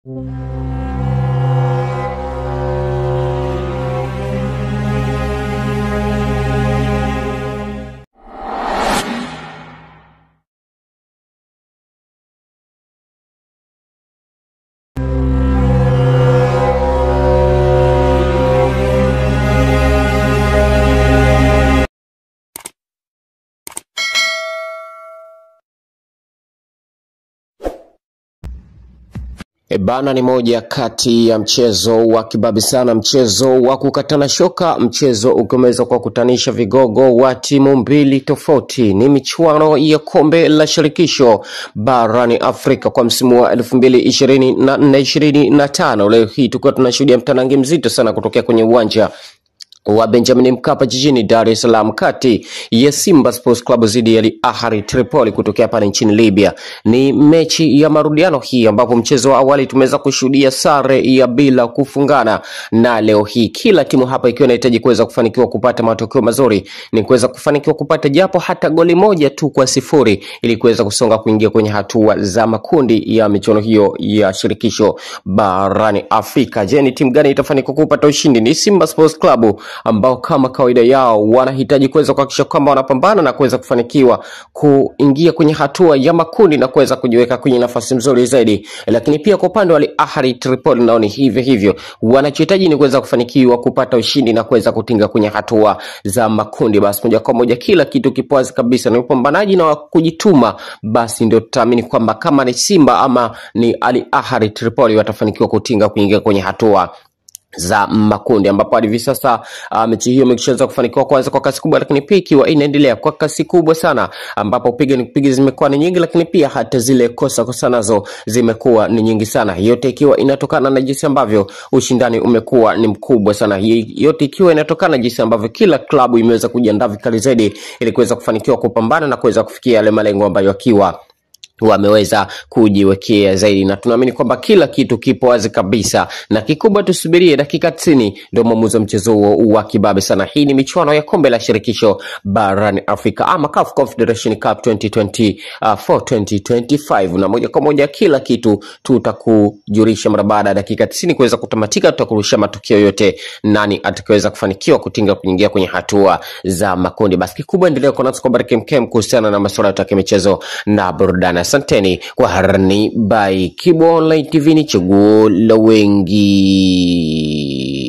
E bana, ni moja kati ya mchezo wa kibabi sana, mchezo wa kukatana shoka, mchezo ukiweza kuwakutanisha vigogo wa timu mbili tofauti. Ni michuano ya kombe la shirikisho barani Afrika kwa msimu wa elfu mbili ishirini na nne ishirini na tano. Leo hii tukiwa tunashuhudia mtanangi mzito sana kutokea kwenye uwanja wa Benjamin Mkapa jijini Dar es Salaam kati ya Simba Sports Club dhidi ya Al Ahly Tripoli kutokea pale nchini Libya. Ni mechi ya marudiano hii ambapo mchezo wa awali tumeweza kushuhudia sare ya bila kufungana, na leo hii kila timu hapa ikiwa inahitaji kuweza kufanikiwa kupata matokeo mazuri, ni kuweza kufanikiwa kupata japo hata goli moja tu kwa sifuri ili kuweza kusonga kuingia kwenye hatua za makundi ya michuano hiyo ya shirikisho barani Afrika. Je, ni timu gani itafanikiwa kupata ushindi? Ni Simba Sports Club ambao kama kawaida yao wanahitaji kuweza kuhakikisha kwamba wanapambana na kuweza kufanikiwa kuingia kwenye hatua ya makundi na kuweza kujiweka kwenye nafasi nzuri zaidi. Lakini pia kwa upande wa Al Ahly Tripoli nao ni hivyo hivyo, wanachohitaji ni kuweza kufanikiwa kupata ushindi na kuweza kutinga kwenye hatua za makundi. Basi moja kwa moja kila kitu kipo wazi kabisa, ni upambanaji na wa kujituma, basi ndio tutaamini kwamba kama ni Simba ama ni Al Ahly Tripoli watafanikiwa kutinga kuingia kwenye hatua za makundi ambapo hadi hivi sasa uh, mechi hiyo imeshaweza kufanikiwa kwanza kwa kasi kubwa, lakini pia ikiwa inaendelea kwa kasi kubwa sana, ambapo piga ni kupiga zimekuwa ni nyingi, lakini pia hata zile kosa kosa nazo zimekuwa ni nyingi sana, yote ikiwa inatokana na jinsi ambavyo ushindani umekuwa ni mkubwa sana, Hii yote ikiwa inatokana na jinsi ambavyo kila klabu imeweza kujiandaa vikali zaidi ili kuweza kufanikiwa kupambana na kuweza kufikia yale malengo ambayo akiwa wameweza kujiwekea zaidi, na tunaamini kwamba kila kitu kipo wazi kabisa, na kikubwa tusubirie dakika tisini ndio mwamuzi wa mchezo huo wa kibabe sana. Hii ni michuano ya kombe la shirikisho barani Afrika ama CAF Confederation Cup 2020, uh, 4 2025, na moja kwa moja kila kitu tutakujulisha mara baada ya dakika tisini kuweza kutamatika. Tutakurusha matokeo yote, nani atakayeweza kufanikiwa kutinga kuingia kwenye hatua za makundi. Basi kikubwa endelea kuwa nasi kwa habari kemkem kuhusiana na masuala yote ya michezo na burudani. Asanteni kwa harani by Kibo Online TV, ni chaguo la wengi.